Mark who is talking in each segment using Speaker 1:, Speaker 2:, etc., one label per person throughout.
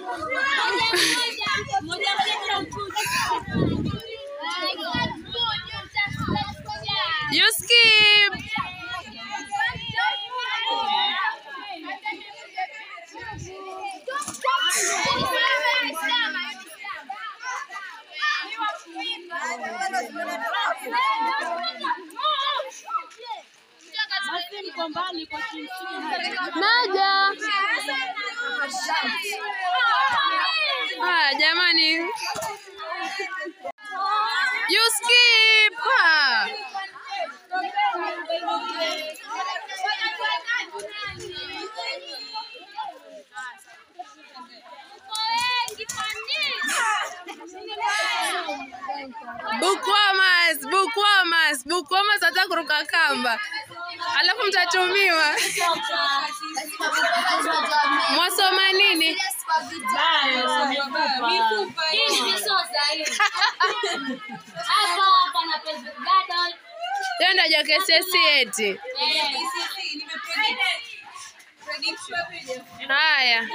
Speaker 1: You skip. Naja. Ah, jamani. You skip. Ah. Bukwamas, bukwamas, bukwamas hata kuruka kamba, alafu mtatumiwa. Mwasoma nini? Hiyo ndio JKCSE eti. Haya.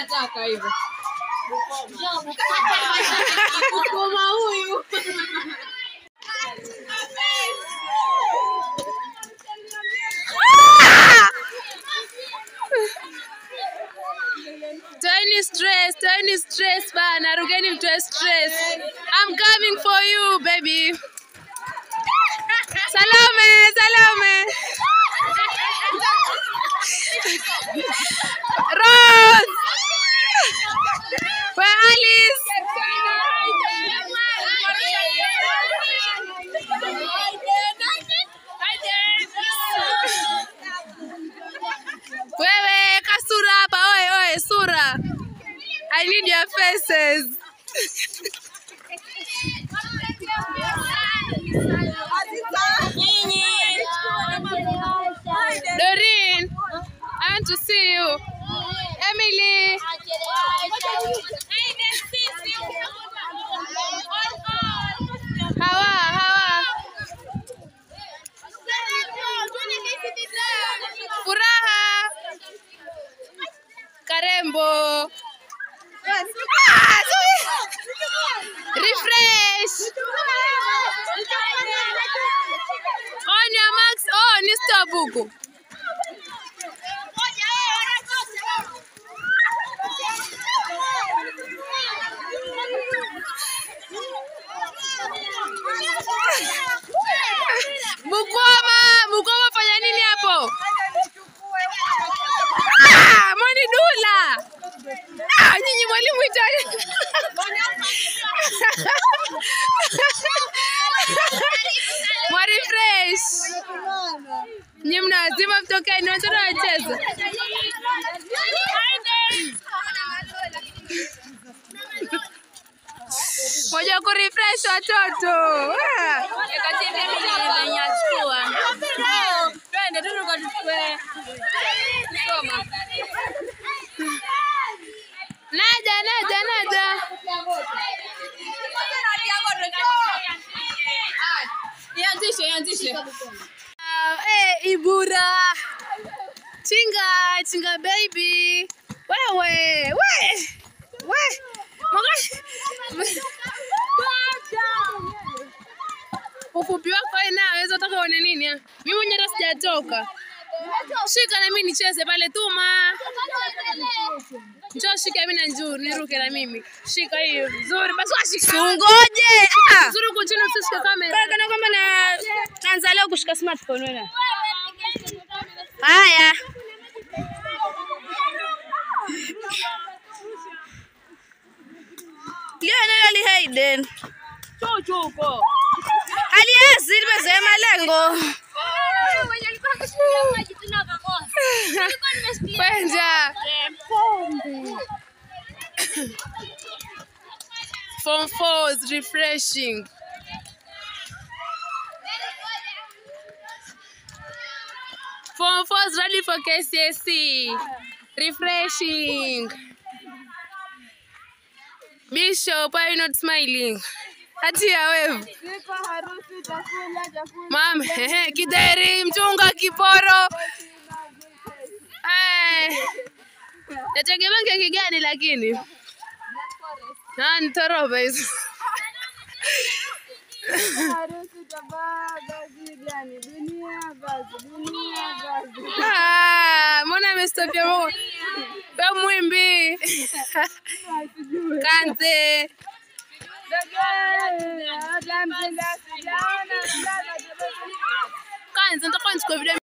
Speaker 1: Toeni stress, toeni stress bana, rugeni mtoe stress. I'm coming for you baby. Salome, Salome. Rose. Where Alice? Wewe kasura hapa, oe oe, sura. I need your faces. Doreen, I want to see you. Emily. Hawa, Hawa. Furaha. Karembo. Ah, sorry. Refresh. Onya Max, oh, ni stop huku. Bukwama, Bukwama fanya nini hapo? Ah, Mwani Dula. Ah, nyinyi mwalimu itani. Mwari fresh. Nyinyi mnazima mtokeni, watoto wacheza. Moja ku refresh watoto. Ah.
Speaker 2: Twende tu tukachukue. Soma.
Speaker 1: Naja, naja, naja.
Speaker 2: Ianzishe, ianzishe.
Speaker 1: Ah, eh, Ibura. Chinga, chinga baby. Wewe, we. We. Mwaka- Ufupi wako wewe nao unaweza utaka uone nini? ah? Mimi mwenyewe hata sijatoka. Shika na mimi nicheze pale tuma. Njoo shika mimi na njoo niruke na mimi. Shika hiyo. Nzuri basi washika.
Speaker 2: Tungoje. Ah.
Speaker 1: Nzuri huko chini usishike kamera.
Speaker 2: Kana kwamba na naanza leo kushika smartphone wewe. Haya. Leo nani ali Hayden?
Speaker 1: Chuchu huko.
Speaker 2: Aliasi limezoea malengo.
Speaker 1: Kwenja. Form 4 is refreshing. Form 4 is ready for KCSE. Refreshing. Bishop, why are you not smiling? Hatia wewe. Mama, ehe, kideri, mchunga, kiporo. Eh. Nategemea keki gani lakini? Ah, ni toroba hizo. Ah, mbona amestopia mo? Pe mwimbi. Kante. Kanze nitakuwa nichukue video